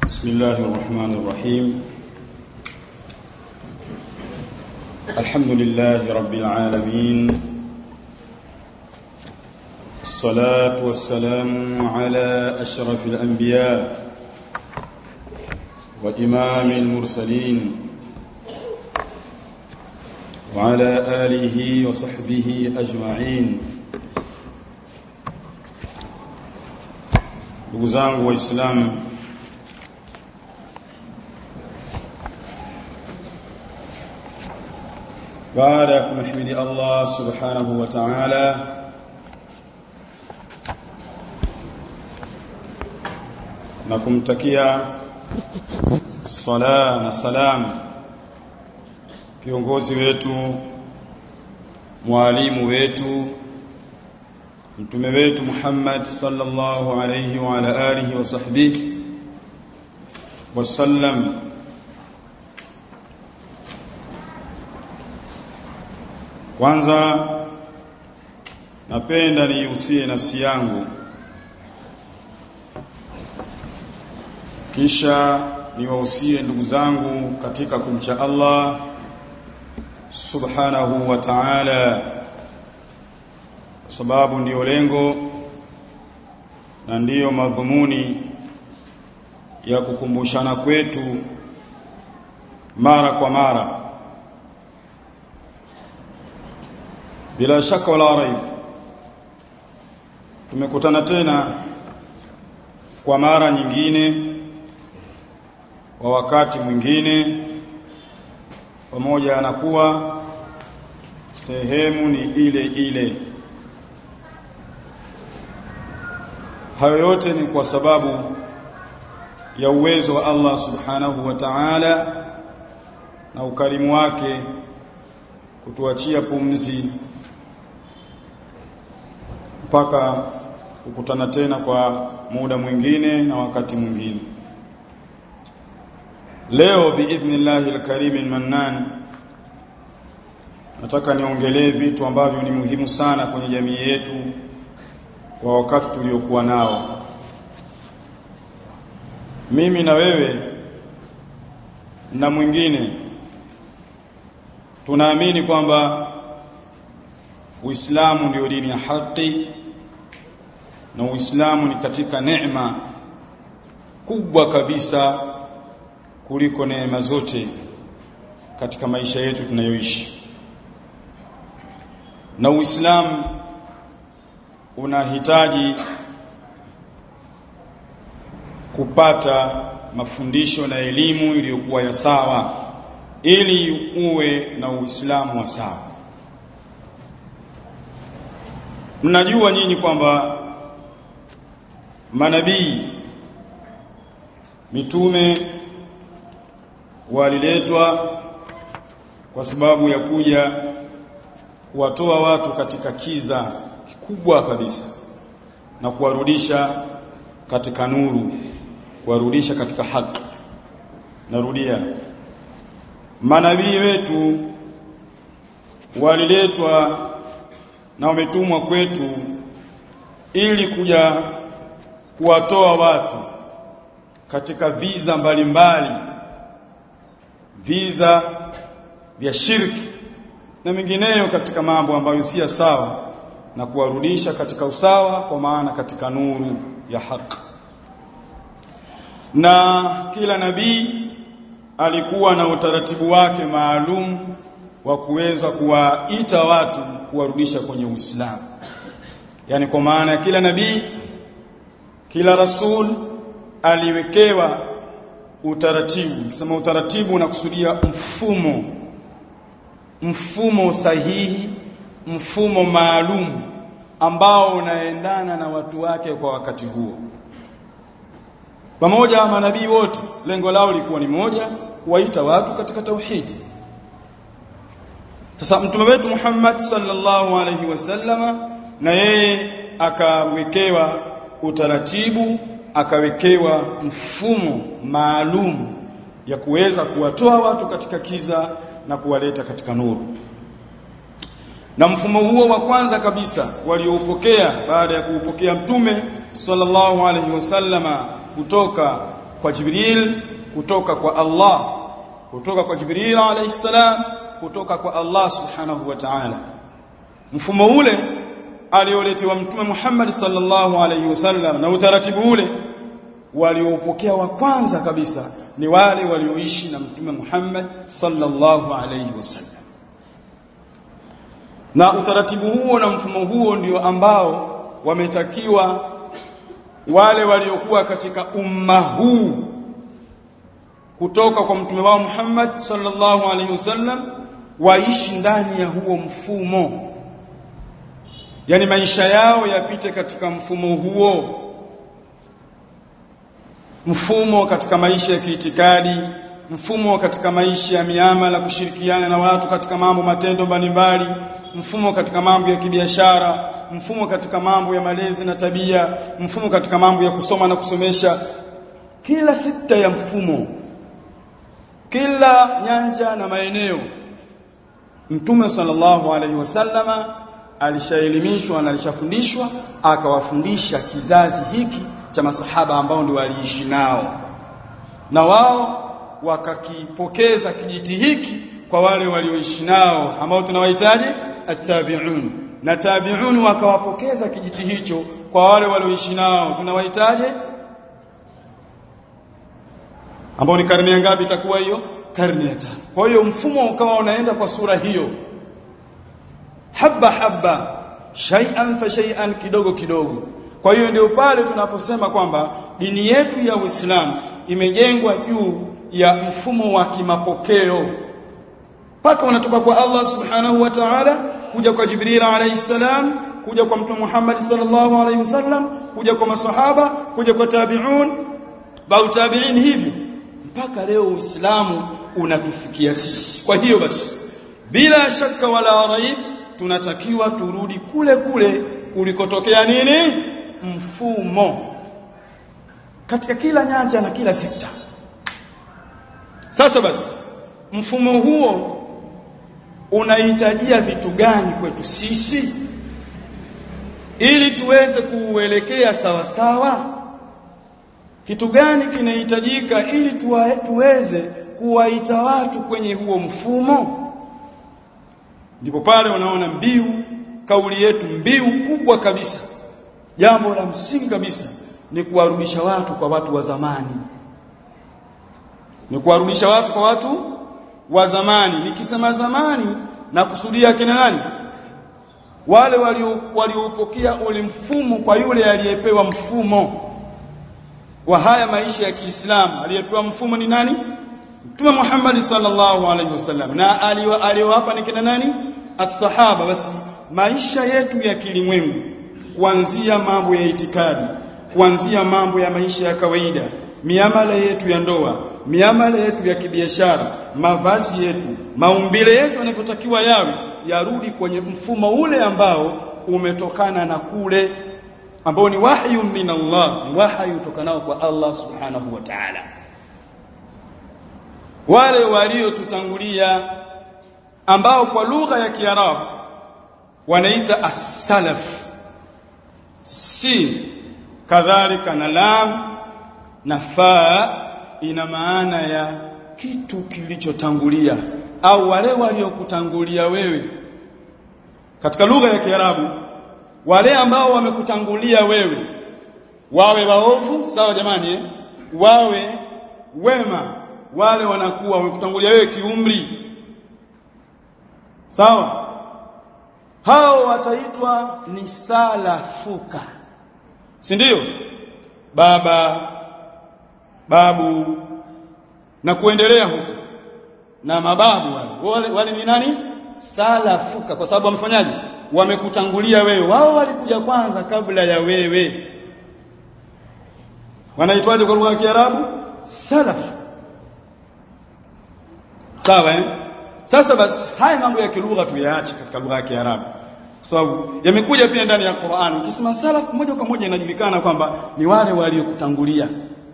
بسم الله الرحمن الرحيم الحمد لله رب العالمين الصلاة والسلام على أشرف الأنبياء وإمام المرسلين وعلى آله وصحبه أجمعين ndugu zangu waislamu baada ya kumhimidi Allah subhanahu wa ta'ala na kumtakia sala na salam kiongozi wetu mwalimu wetu mtume wetu Muhammad sallallahu alayhi wa ala alihi wa sahbihi wasallam kwanza napenda niusie nafsi yangu kisha niwahusie ndugu zangu katika kumcha Allah subhanahu wa ta'ala kwa sababu ndiyo lengo na ndiyo madhumuni ya kukumbushana kwetu mara kwa mara bila shaka wala raib tumekutana tena kwa mara nyingine kwa wakati mwingine pamoja anakuwa sehemu ni ile ile hayo yote ni kwa sababu ya uwezo wa Allah subhanahu wa ta'ala na ukarimu wake kutuachia pumzi mpaka kukutana tena kwa muda mwingine na wakati mwingine leo biidhnillahi alkarim almannan nataka niongelee vitu ambavyo ni muhimu sana kwenye jamii yetu kwa wakati tuliokuwa nao mimi na wewe na mwingine tunaamini kwamba Uislamu ndio dini ya haki na Uislamu ni katika neema kubwa kabisa kuliko neema zote katika maisha yetu tunayoishi na Uislamu unahitaji kupata mafundisho na elimu iliyokuwa ya sawa ili uwe na Uislamu wa sawa mnajua nyinyi kwamba manabii mitume waliletwa kwa sababu ya kuja kuwatoa watu katika kiza kikubwa kabisa na kuwarudisha katika nuru kuwarudisha katika haki narudia manabii wetu waliletwa na wametumwa kwetu ili kuja kuwatoa watu katika viza mbalimbali viza vya shirki na mengineyo katika mambo ambayo si sawa na kuwarudisha katika usawa kwa maana katika nuru ya haki na kila nabii alikuwa na utaratibu wake maalum wa kuweza kuwaita watu kuwarudisha kwenye Uislamu yani kwa maana kila nabii kila rasul aliwekewa utaratibu nikisema utaratibu unakusudia mfumo mfumo sahihi mfumo maalum ambao unaendana na watu wake kwa wakati huo pamoja manabii wote lengo lao lilikuwa ni moja kuwaita watu katika tauhidi sasa mtume wetu Muhammad sallallahu alaihi wasallama na yeye akawekewa utaratibu akawekewa mfumo maalum ya kuweza kuwatoa watu katika kiza na kuwaleta katika nuru na mfumo huo wa kwanza kabisa walioupokea baada ya kuupokea mtume sallallahu alaihi wasallama kutoka kwa Jibril kutoka kwa Allah kutoka kwa Jibril alayhi salam kutoka kwa Allah subhanahu wa ta'ala mfumo ule alioletewa mtume Muhammad sallallahu alayhi wasallam na utaratibu ule waliopokea wa kwanza kabisa ni wale walioishi na mtume Muhammad sallallahu alayhi wasallam na utaratibu huo na mfumo huo ndio ambao wametakiwa wale waliokuwa katika umma huu kutoka kwa mtume wao Muhammad sallallahu alaihi wasallam waishi ndani ya huo mfumo yani maisha yao yapite katika mfumo huo mfumo katika maisha ya kiitikadi mfumo katika maisha ya miamala kushirikiana na watu katika mambo matendo mbalimbali mfumo katika mambo ya kibiashara mfumo katika mambo ya malezi na tabia mfumo katika mambo ya kusoma na kusomesha kila sekta ya mfumo kila nyanja na maeneo mtume sallallahu alaihi wasallama alishaelimishwa na alishafundishwa akawafundisha kizazi hiki cha masahaba ambao ndio waliishi nao na wao wakakipokeza kijiti hiki kwa wale walioishi nao ambao tunawahitaji at-tabi'un na tabi'un wakawapokeza kijiti hicho kwa wale walioishi nao tunawahitaji ambao ni karne ngapi itakuwa hiyo karne ya tano kwa hiyo mfumo ukawa unaenda kwa sura hiyo habba habba shay'an fa shay'an kidogo kidogo kwa hiyo ndio pale tunaposema kwamba dini yetu ya Uislamu imejengwa juu ya mfumo wa kimapokeo paka unatoka kwa Allah subhanahu wa ta'ala kuja kwa Jibril alayhi salam kuja kwa Mtume Muhammad sallallahu alayhi wasallam kuja kwa maswahaba kuja kwa tabi'un bau tabi'in hivi mpaka leo Uislamu unatufikia sisi kwa hiyo basi bila shaka wala raib tunatakiwa turudi kule kule kulikotokea nini mfumo katika kila nyanja na kila sekta sasa basi mfumo huo unahitajia vitu gani kwetu sisi ili tuweze kuuelekea sawa sawa kitu gani kinahitajika ili tuwa, tuweze kuwaita watu kwenye huo mfumo ndipo pale unaona mbiu kauli yetu mbiu kubwa kabisa jambo la msingi kabisa ni kuwarudisha watu kwa watu wa zamani ni kuwarudisha watu kwa watu wa zamani nikisema zamani na kusudia kina nani wale waliopokea ule mfumo kwa yule aliyepewa mfumo wa haya maisha ya Kiislamu aliyepewa mfumo ni nani Mtume Muhammad sallallahu alaihi wasallam na aliwapa ni kina nani as-sahaba basi maisha yetu ya kilimwengu kuanzia mambo ya itikadi kuanzia mambo ya maisha ya kawaida miamala yetu ya ndoa miamala yetu ya kibiashara mavazi yetu maumbile yetu yanavyotakiwa yawe yarudi kwenye mfumo ule ambao umetokana na kule ambao ni wahyu min Allah ni wahyu utokanao kwa Allah subhanahu wa ta'ala wale waliotutangulia ambao kwa lugha ya Kiarabu wanaita as-salaf si kadhalika na lam na fa ina maana ya kitu kilichotangulia au wale waliokutangulia wewe katika lugha ya Kiarabu wale ambao wamekutangulia wewe wawe waovu sawa jamani eh? wawe wema wale wanakuwa wamekutangulia wewe kiumri sawa hao wataitwa ni salafuka si ndio baba babu na kuendelea huko na mababu wale wale, wale ni nani salafuka kwa sababu wamefanyaje wamekutangulia wewe wao walikuja kwanza kabla ya wewe wanaitwaje kwa lugha ya Kiarabu salaf sawa eh sasa basi haya mambo ya kilugha tuyaache katika lugha ya Kiarabu kwa sababu yamekuja pia ndani ya Qur'an ukisema salaf moja kwa moja inajulikana kwamba ni wale waliokutangulia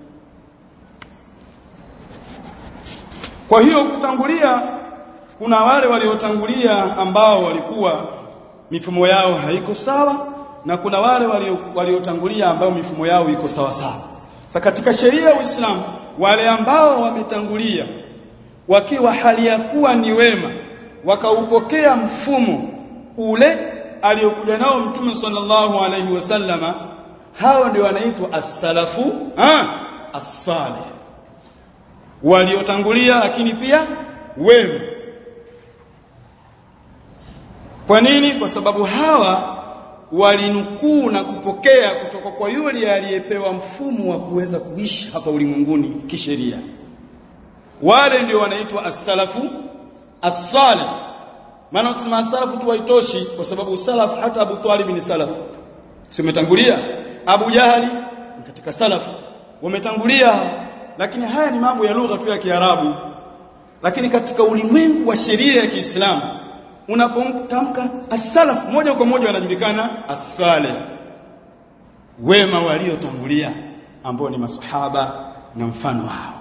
kwa hiyo kutangulia kuna wale waliotangulia ambao walikuwa mifumo yao haiko sawa na kuna wale waliotangulia ambao mifumo yao iko sawa sawa sasa katika sheria ya Uislamu wale ambao wametangulia wakiwa hali ya kuwa ni wema wakaupokea mfumo ule aliyokuja nao mtume sallallahu alaihi wasallama hao ndio wanaitwa as-salafu ah as-salih waliotangulia lakini pia wema kwa nini kwa sababu hawa walinukuu na kupokea kutoka kwa yule aliyepewa mfumo wa kuweza kuishi hapa ulimwenguni kisheria wale ndio wanaitwa as-salafu as-salih maana ukisema as-salafu tu haitoshi kwa sababu salaf hata Abu Talib ni salaf simetangulia Abu Jahali katika salafu wametangulia lakini haya ni mambo ya lugha tu ya Kiarabu lakini katika ulimwengu wa sheria ya Kiislamu unapotamka as-salaf moja kwa moja wanajulikana as-salih wema waliotangulia ambao ni masahaba na mfano wao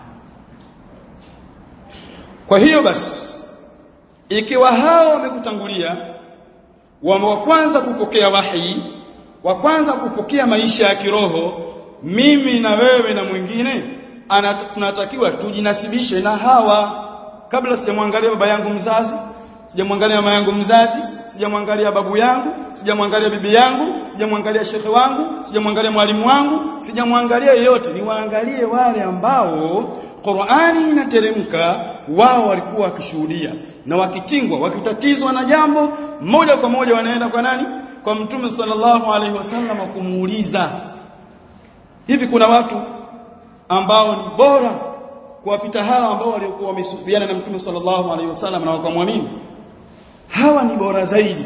kwa hiyo basi ikiwa hao wamekutangulia wa kwanza kupokea wahi wa kwanza kupokea maisha ya kiroho mimi na wewe na mwingine tunatakiwa tujinasibishe na hawa kabla sijamwangalia baba yangu mzazi sijamwangalia mama yangu mzazi sijamwangalia babu yangu sijamwangalia bibi yangu sijamwangalia shekhe wangu sijamwangalia mwalimu wangu sijamwangalia yeyote niwaangalie wale ambao Qur'ani inateremka wao walikuwa wakishuhudia na wakitingwa wakitatizwa na jambo moja kwa moja wanaenda kwa nani kwa mtume sallallahu alaihi wasallam kumuuliza hivi kuna watu ambao ni bora kuwapita hawa ambao waliokuwa wamesufiana na mtume sallallahu alaihi wasallam na wakamwamini hawa ni bora zaidi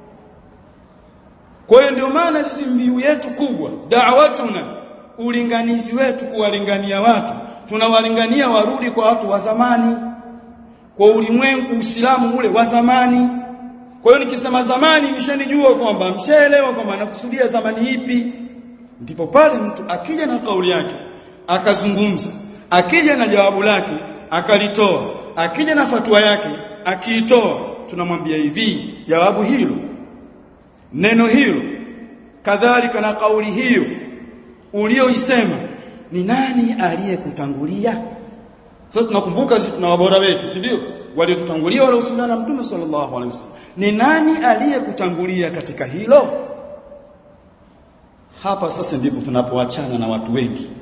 kwa hiyo ndio maana sisi mbiu yetu kubwa da'watuna ulinganizi wetu kuwalingania watu tunawalingania warudi kwa watu wa zamani kwa ulimwengu Uislamu ule wa zamani kwa hiyo nikisema zamani nishanijua kwamba mshaelewa kwamba nakusudia zamani ipi ndipo pale mtu akija na kauli yake akazungumza akija na jawabu lake akalitoa akija na fatua yake akiitoa tunamwambia hivi jawabu hilo neno hilo kadhalika na kauli hiyo ulioisema ni nani aliyekutangulia sasa tunakumbuka sisi tuna wabora wetu si ndio waliotutangulia wale usulana na mtume sallallahu alaihi wasallam ni nani aliyekutangulia katika hilo hapa sasa ndipo tunapoachana na watu wengi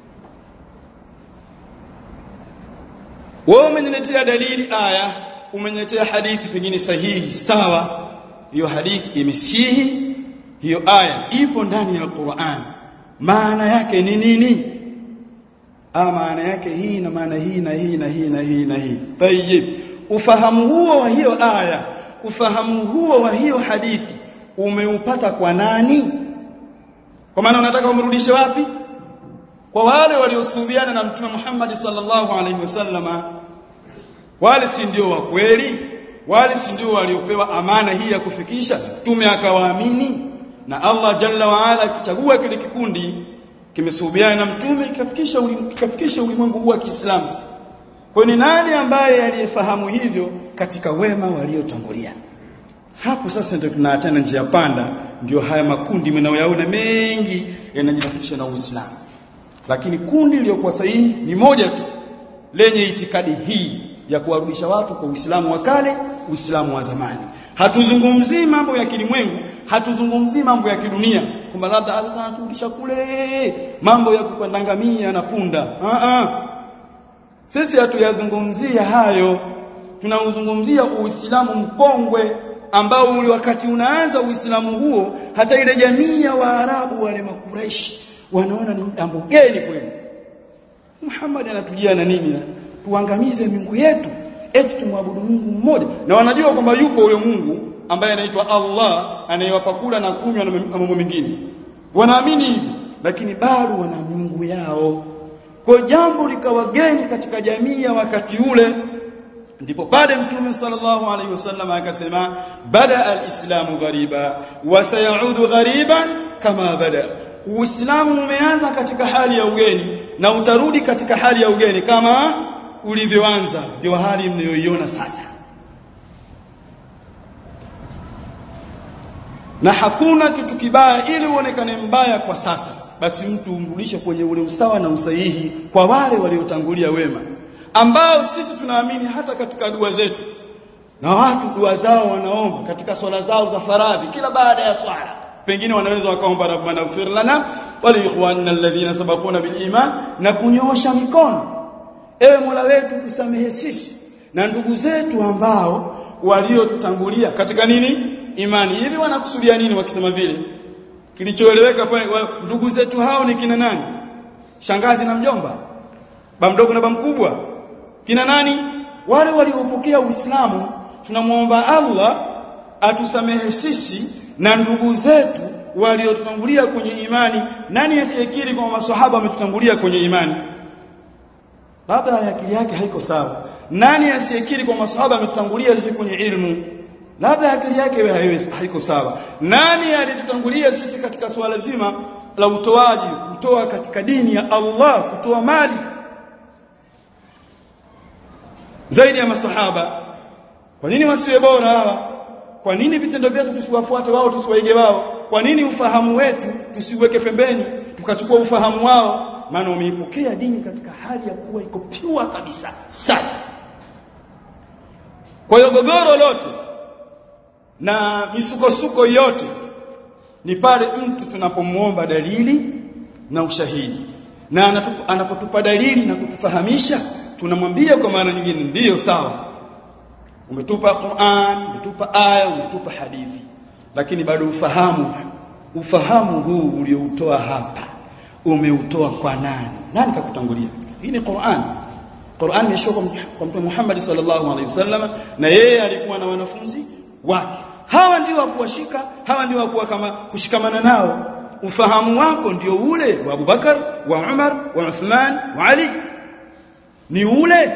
wewe umeniletea dalili aya umeniletea hadithi pengine sahihi sawa hiyo hadithi imesihi hiyo aya ipo ndani ya Qur'an maana yake ni nini ah maana yake hii na maana hii na hii na hii na hii na hii tayib ufahamu huo wa hiyo aya ufahamu huo wa hiyo hadithi umeupata kwa nani kwa maana unataka umrudishe wapi kwa wale waliosuhubiana na mtume Muhammad sallallahu alaihi wasallama wale si ndio wa kweli wale si ndio waliopewa amana hii ya kufikisha mtume akawaamini na Allah jalla wa ala kichagua kile kikundi kimesuhubiana na mtume kikafikisha kikafikisha ulimwengu huu wa Kiislamu kwa ni nani ambaye aliyefahamu hivyo katika wema waliotangulia hapo sasa ndio tunaachana njia panda ndio haya makundi mnayoyaona mengi yanajinasibisha na Uislamu lakini kundi lililokuwa sahihi ni moja tu lenye itikadi hii ya kuwarudisha watu kwa Uislamu wa kale Uislamu wa zamani hatuzungumzii mambo ya kilimwengu hatuzungumzii mambo ya kidunia kwamba labda sasa turudisha kule mambo ya kukandangamia na punda a a sisi hatuyazungumzia hayo tunauzungumzia Uislamu mkongwe ambao ule wakati unaanza Uislamu huo hata ile jamii ya Waarabu wale makureishi wanaona ni jambo geni kwenu Muhammad anatujia na nini tuangamize miungu yetu eti tumwabudu Mungu mmoja na wanajua kwamba yupo huyo Mungu ambaye anaitwa Allah anayewapa kula na kunywa na mambo mengine wanaamini hivi lakini bado wana miungu yao kwa jambo likawa geni katika jamii ya wakati ule ndipo pale mtume sallallahu alaihi wasallam akasema bada alislamu ghariba wa sayaudu ghariban kama bada Uislamu umeanza katika hali ya ugeni na utarudi katika hali ya ugeni kama ulivyoanza ndio hali mnayoiona sasa na hakuna kitu kibaya ili uonekane mbaya kwa sasa basi mtu umrudishe kwenye ule usawa na usahihi kwa wale waliotangulia wema ambao sisi tunaamini hata katika dua zetu na watu dua zao wanaomba katika swala zao za faradhi kila baada ya swala pengine wanaweza wakaomba rabbana ighfir lana wa li ikhwanina alladhina sabaquna bil iman na kunyoosha mikono ewe Mola wetu tusamehe sisi na ndugu zetu ambao waliotutangulia katika nini imani hivi wanakusudia nini wakisema vile kilichoeleweka pale ndugu zetu hao ni kina nani shangazi na mjomba bamdogo na bamkubwa kina nani wale waliopokea Uislamu tunamwomba Allah atusamehe sisi na ndugu zetu waliotutangulia kwenye imani nani asiyekiri kwa maswahaba wametutangulia kwenye imani labda akili yake haiko sawa nani asiyekiri kwa maswahaba ametutangulia sisi kwenye ilmu labda akili yake haiko sawa nani alitutangulia sisi katika swala zima la utoaji kutoa katika dini ya Allah kutoa mali zaidi ya masahaba kwa nini wasiwe bora hawa kwa nini vitendo vyetu tusiwafuate wao tusiwaige wao kwa nini ufahamu wetu tusiweke pembeni tukachukua ufahamu wao maana wameipokea dini katika hali ya kuwa iko pure kabisa safi kwa hiyo gogoro lote na misukosuko yote ni pale mtu tunapomuomba dalili na ushahidi na anapotupa dalili na kutufahamisha tunamwambia kwa maana nyingine ndiyo sawa umetupa Qur'an umetupa aya umetupa hadithi lakini bado ufahamu ufahamu huu ulioutoa hapa umeutoa kwa nani nani kakutangulia hii ni Qur'an Qur'an imeshuka kwa Mtume Muhammad sallallahu alaihi wasallam na yeye alikuwa na wanafunzi wake hawa ndio wa kuwashika hawa ndio wa kuwa kama kushikamana nao ufahamu wako ndio ule wa Abubakar wa Umar wa Uthman wa Ali ni ule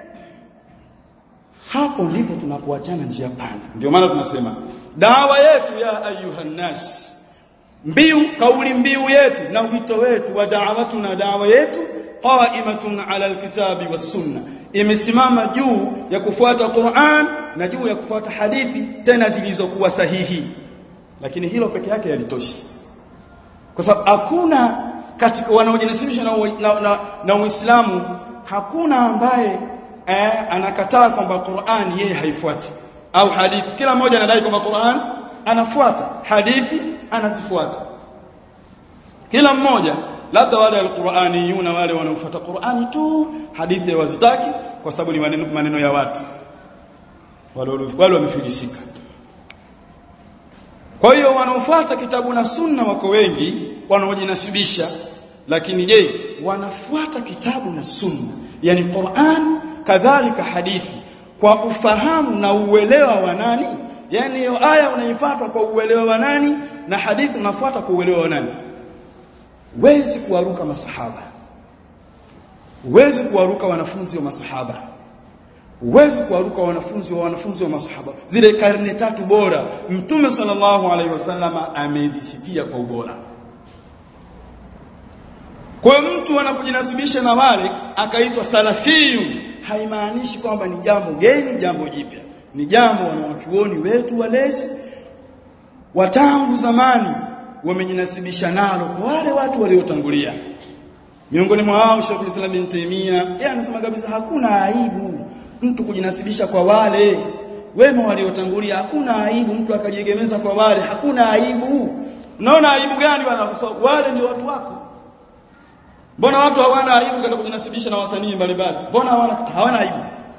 hapo ndipo tunapoachana njia pana ndio maana tunasema dawa yetu ya ayuhan nas mbiu kauli mbiu yetu na wito wetu wa da'watu na dawa yetu qa'imatun ala alkitabi was sunna imesimama juu ya kufuata Qur'an na juu ya kufuata hadithi tena zilizokuwa sahihi lakini hilo peke yake yalitoshi kwa sababu hakuna katika wanaojinasibisha na, na, na, na Uislamu hakuna ambaye eh, anakataa kwamba Qur'an yeye haifuati au hadithi kila mmoja anadai kwamba Qur'an anafuata hadithi anazifuata kila mmoja labda wale alquraniyuna wale wanaofuata Qur'ani tu hadithi hawazitaki kwa sababu ni maneno, maneno ya watu wale wale wamefilisika kwa hiyo wanaofuata kitabu na sunna wako wengi wanaojinasibisha lakini je wanafuata kitabu na sunna yani Qur'an kadhalika hadithi kwa ufahamu na uelewa wa nani yani hiyo aya unaifuata kwa uelewa wa nani na hadithi unafuata kwa uelewa wa nani wezi kuwaruka masahaba wezi kuwaruka wanafunzi wa masahaba Huwezi kuwaruka wanafunzi wa wanafunzi wa masahaba. Zile karne tatu bora Mtume sallallahu alaihi wasallama amezisifia kwa ubora. Kwa mtu anapojinasibisha na wale akaitwa salafiyun haimaanishi kwamba ni jambo geni, jambo jipya. Ni jambo wanawachuoni wetu walezi watangu zamani wamejinasibisha nalo kwa wale watu waliotangulia. Miongoni mwa hao Sheikh Islam bin Taymiyyah yeye anasema kabisa hakuna aibu mtu kujinasibisha kwa wale wema waliotangulia hakuna aibu mtu akajiegemeza kwa wale hakuna aibu unaona aibu gani bwana kwa sababu wale ndio watu wako mbona watu hawana aibu katika kujinasibisha na wasanii mbalimbali mbona hawana hawana aibu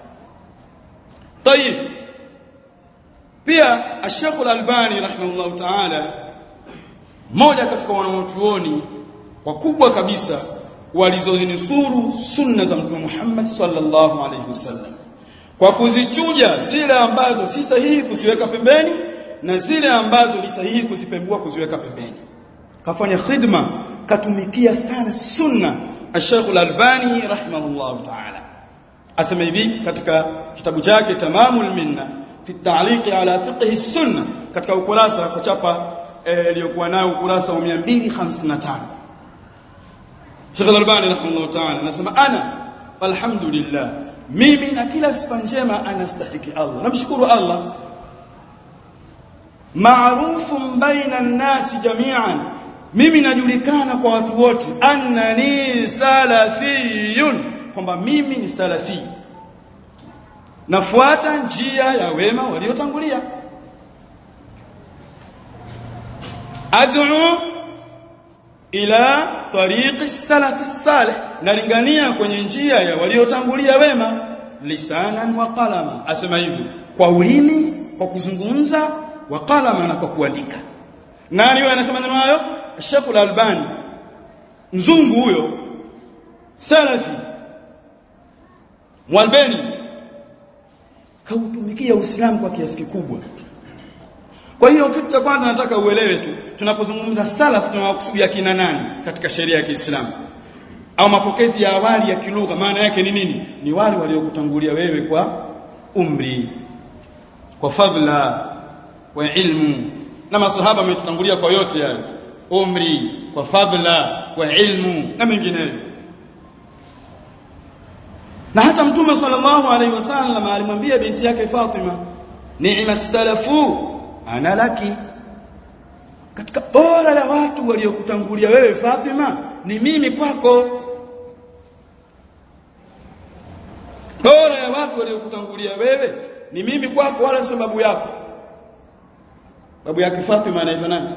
tayib pia Sheikh Al-Albani rahimahullah ta'ala mmoja katika wanachuoni wakubwa kabisa walizozinusuru sunna za Mtume Muhammad sallallahu alaihi wasallam kwa kuzichuja zile ambazo si sahihi kuziweka pembeni na zile ambazo ni sahihi kuzipembua kuziweka pembeni kafanya khidma katumikia sana sunna Sheikh Al-Albani rahimahullah ta'ala asema hivi katika kitabu chake Tamamul Minna fi ta'liqi ala fiqh sunna katika ukurasa kuchapa iliyokuwa nayo ukurasa wa 255 Sheikh Al-Albani rahimahullah ta'ala anasema ana alhamdulillah mimi na kila sifa njema anastahiki Allah namshukuru Allah ma'rufun baina an-nasi jami'an mimi najulikana kwa watu wote annani salafiyun kwamba mimi ni salafi nafuata njia ya wema waliotangulia ad'u ila tariqi salafi salih nalingania kwenye njia ya waliotangulia wema lisanan wa qalama asema hivi kwa ulimi kwa kuzungumza wa qalama na kwa kuandika nani huyo anasema neno hayo Sheikh Al-Albani mzungu huyo salafi mwalbani kautumikia Uislamu kwa kiasi kikubwa kwa hiyo kitu cha kwanza nataka uelewe tu tunapozungumza salaf tunawakusudia kina nani katika sheria ya Kiislamu au mapokezi ya awali ya kilugha maana yake ni nini ni wale waliokutangulia wewe kwa umri kwa fadla kwa ilmu na masahaba wametutangulia kwa yote hayo umri kwa fadla kwa ilmu na mengineyo na hata mtume sallallahu alaihi wasallam alimwambia binti yake Fatima ni'ma salafu ana laki katika bora ya watu waliokutangulia wewe Fatima ni mimi kwako bora ya watu waliokutangulia wewe ni mimi kwako wala sababu yako babu yake Fatima anaitwa nani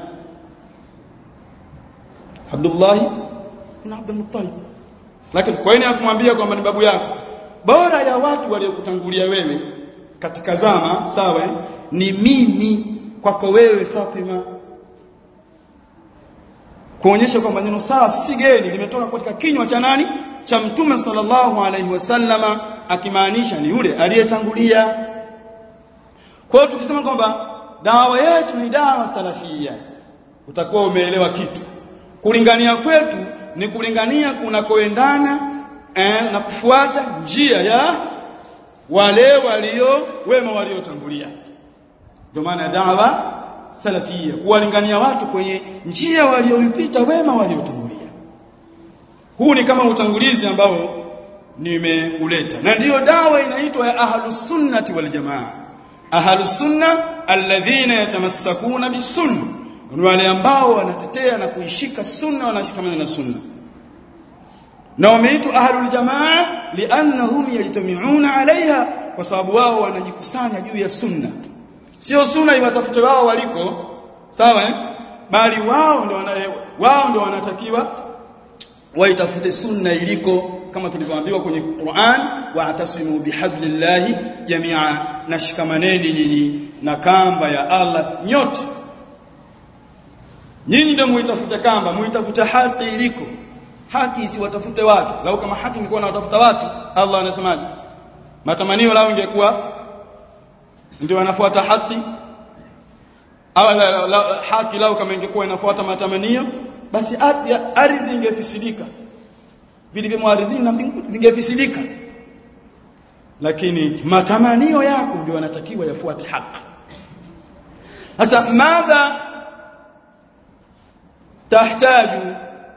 Abdullah na Abdul Muttalib lakini kwa nini hakumwambia kwamba ni babu yako bora ya watu waliokutangulia wewe katika zama sawa ni mimi kwako wewe Fatima kuonyesha kwamba neno salaf si geni limetoka katika kinywa cha nani cha mtume sallallahu alaihi wasallama akimaanisha ni yule aliyetangulia kwa hiyo tukisema kwamba dawa yetu ni dawa salafia utakuwa umeelewa kitu kulingania kwetu ni kulingania kunakoendana eh, na kufuata njia ya wale walio wema waliotangulia ndio maana dawa salafia kuwalingania watu kwenye njia walioipita wema waliotangulia huu ni kama utangulizi ambao nimeuleta na ndiyo dawa inaitwa ya ahlus sunnati wal jamaa ahlus sunna alladhina yatamassakuna bisunna ni wale ambao wanatetea na kuishika sunna wanashikamana na sunna na wameitwa ahlul jamaa liannahum yajtami'una alaiha kwa sababu wao wanajikusanya juu ya sunna sio sunna iwatafute wao waliko sawa eh bali wao ndio wana wao ndio wanatakiwa waitafute sunna iliko kama tulivyoambiwa kwenye Qur'an wa atasimu bihablillahi jami'a nashikamaneni nyinyi na kamba ya Allah nyote nyinyi ndio muitafute kamba muitafute haki iliko haki isiwatafute watu lau kama haki ingekuwa inawatafuta watu Allah anasemaje matamanio lao ingekuwa ndio wanafuata haki au la, la, la, haki lao kama ingekuwa inafuata matamanio basi ardhi ingefisidika vilivyo ardhini na mbinguni vingefisidika lakini matamanio yako ndio yanatakiwa yafuate haki sasa madha tahtaju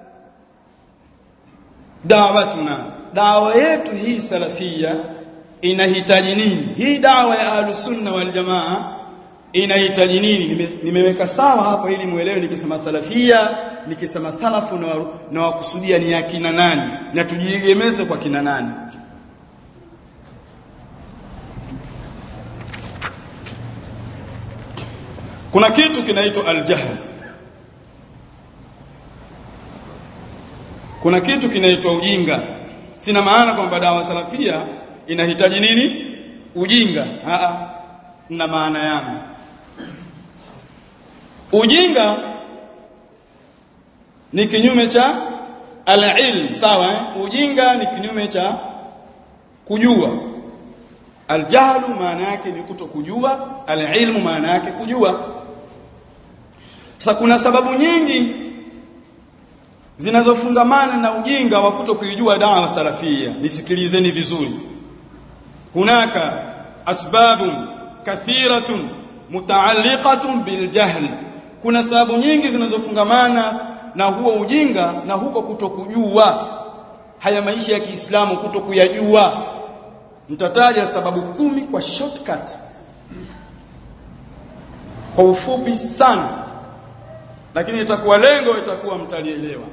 dawatuna dawa yetu hii salafia inahitaji nini hii dawa ya ahlus sunna wal jamaa inahitaji nini Nime, nimeweka sawa hapa ili muelewe nikisema salafia nikisema salafu na, na wakusudia ni akina nani na tujiegemeze kwa kina nani kuna kitu kinaitwa aljahl kuna kitu kinaitwa ujinga sina maana kwamba dawa salafia inahitaji nini ujinga a na maana yangu ujinga ni kinyume cha al-ilm sawa eh? ujinga ni kinyume cha kujua aljahlu maana yake ni kutokujua al-ilmu maana yake kujua sasa kuna sababu nyingi zinazofungamana na ujinga wa kutokuijua dawa salafia nisikilizeni vizuri hunaka asbabun kathiratun mutaalliqatun biljahl kuna sababu nyingi zinazofungamana na huo ujinga na huko kutokujua haya maisha ya Kiislamu kutokuyajua nitataja sababu kumi kwa shortcut kwa ufupi sana lakini itakuwa lengo itakuwa mtalielewa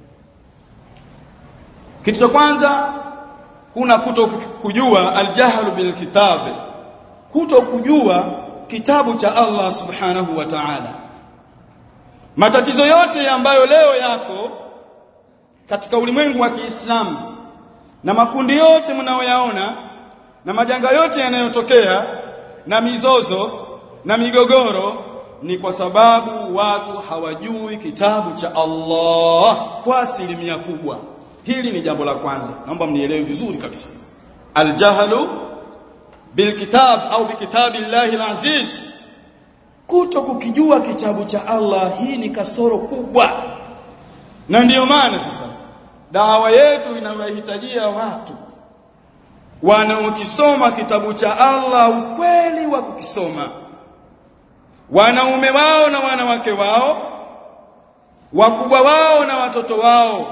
kitu cha kwanza kuna kuto kujua aljahlu bil kitab kuto kujua kitabu cha Allah subhanahu wa ta'ala matatizo yote ambayo leo yako katika ulimwengu wa Kiislamu na makundi yote mnaoyaona na majanga yote yanayotokea na mizozo na migogoro ni kwa sababu watu hawajui kitabu cha Allah kwa asilimia kubwa hili ni jambo la kwanza naomba mnielewe vizuri kabisa aljahlu bilkitab au bikitabillahi alaziz kuto kukijua kitabu cha Allah hii ni kasoro kubwa na ndiyo maana sasa dawa yetu inawahitajia watu wanaokisoma kitabu cha Allah ukweli wa kukisoma wanaume wao na wanawake wao wakubwa wao na watoto wao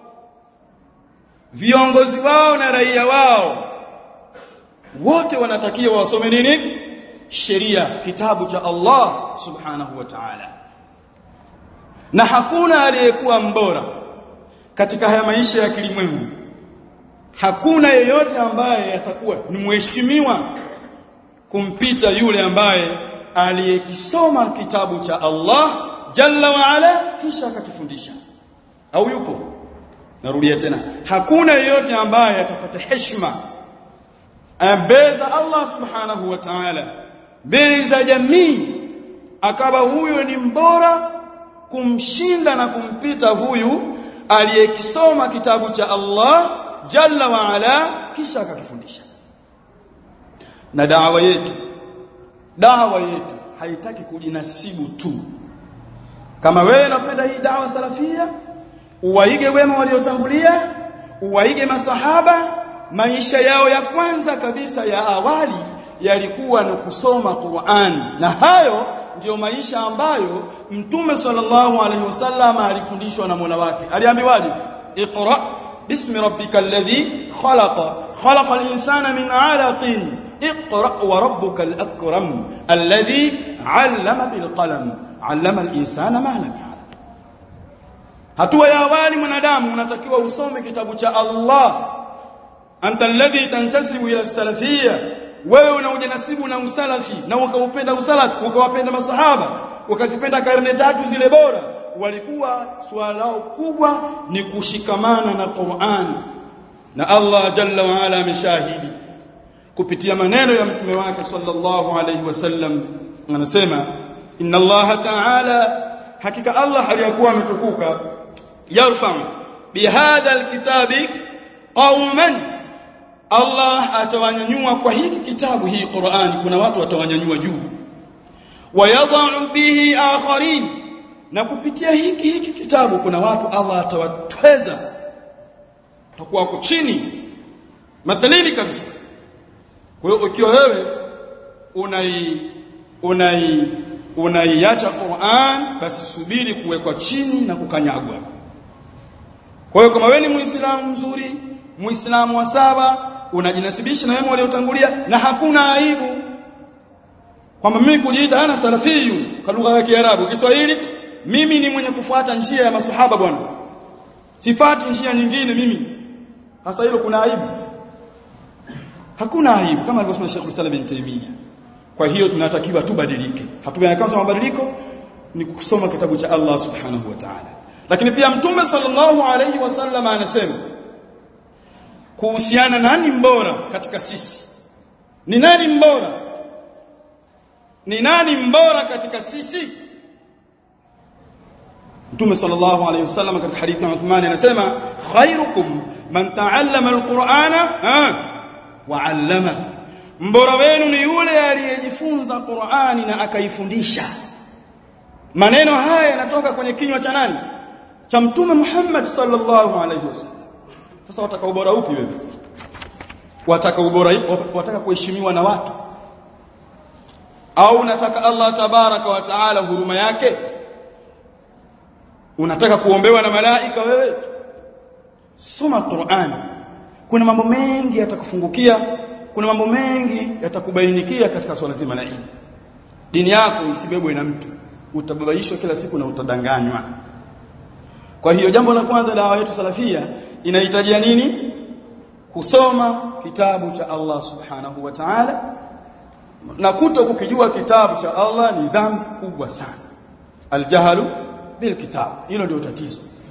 viongozi wao na raia wao wote wanatakiwa wasome nini sheria kitabu cha Allah subhanahu wa ta'ala na hakuna aliyekuwa mbora katika haya maisha ya kilimwengu hakuna yeyote ambaye atakuwa ni mheshimiwa kumpita yule ambaye aliyekisoma kitabu cha Allah jalla wa ala kisha akakifundisha au yupo narudia tena hakuna yeyote ambaye atapata heshima ambeza Allah subhanahu wa ta'ala mbele za jamii akawa huyo ni mbora kumshinda na kumpita huyu aliyekisoma kitabu cha Allah jalla wa ala kisha akakifundisha na dawa yetu dawa yetu haitaki kujinasibu tu kama wewe unapenda hii dawa salafia uwaige wema waliotangulia uwaige masahaba maisha yao ya kwanza kabisa ya awali yalikuwa ni kusoma Qur'an na hayo ndiyo maisha ambayo mtume sallallahu alaihi wasallam alifundishwa na Mola wake aliambiwaje iqra bismi rabbikal ladhi khalaqa khalaqal insana min 'alaqin iqra wa rabbukal akram alladhi 'allama bil qalam 'allama al insana ma lam ya'lam hatua ya awali mwanadamu unatakiwa usome kitabu cha Allah anta alladhi tantasibu ila salafiyya wewe unaujinasibu na usalafi na ukaupenda usalafi ukawapenda masahaba ukazipenda karne tatu zile bora walikuwa swala lao kubwa ni kushikamana na Qur'an na Allah jalla wa ala ameshahidi kupitia maneno ya mtume wake sallallahu alayhi wasallam anasema inna Allah ta'ala hakika Allah aliyakuwa ametukuka yarfa bihadha alkitabi qauman Allah atawanyanyua kwa hiki kitabu hii Qur'ani kuna watu watawanyanyua juu wayadha'u bihi akharin na kupitia hiki hiki kitabu kuna watu Allah atawatweza watakuwa wako chini mathalili kabisa kwa hiyo ukiwa wewe unai unai unaiacha Qur'an basi subiri kuwekwa chini na kukanyagwa kwa hiyo kama wewe ni muislamu mzuri muislamu wa saba unajinasibisha na wema waliotangulia na hakuna aibu kwamba mimi kujiita ana salafiyu kwa lugha ya Kiarabu Kiswahili mimi ni mwenye kufuata njia ya masahaba bwana sifati njia nyingine mimi hasa hilo kuna aibu hakuna aibu kama alivyosema Sheikh Salam bin Taymiyyah kwa hiyo tunatakiwa tubadilike hatua ya kwanza mabadiliko ni kusoma kitabu cha Allah subhanahu wa ta'ala lakini pia mtume sallallahu alayhi wasallam anasema kuhusiana nani mbora katika sisi ni nani mbora ni nani mbora katika sisi Mtume sallallahu alayhi wasallam katika hadithi ya Uthman anasema khairukum man ta'allama alqur'ana wa 'allama mbora wenu ni yule aliyejifunza Qur'ani na akaifundisha maneno haya yanatoka kwenye kinywa cha nani cha Mtume Muhammad sallallahu alayhi wasallam sasa wataka ubora upi wewe wataka ubora wataka kuheshimiwa na watu au unataka Allah tabaraka wa taala huruma yake unataka kuombewa na malaika wewe soma Qur'an kuna mambo mengi yatakufungukia kuna mambo mengi yatakubainikia katika swala zima la ilmu dini yako isibebwe na mtu utababaishwa kila siku na utadanganywa kwa hiyo jambo la kwanza dawa yetu salafia inahitajia nini kusoma kitabu cha Allah subhanahu wa ta'ala na kuto kukijua kitabu cha Allah ni dhambi kubwa sana aljahalu bil kitab hilo ndio tatizo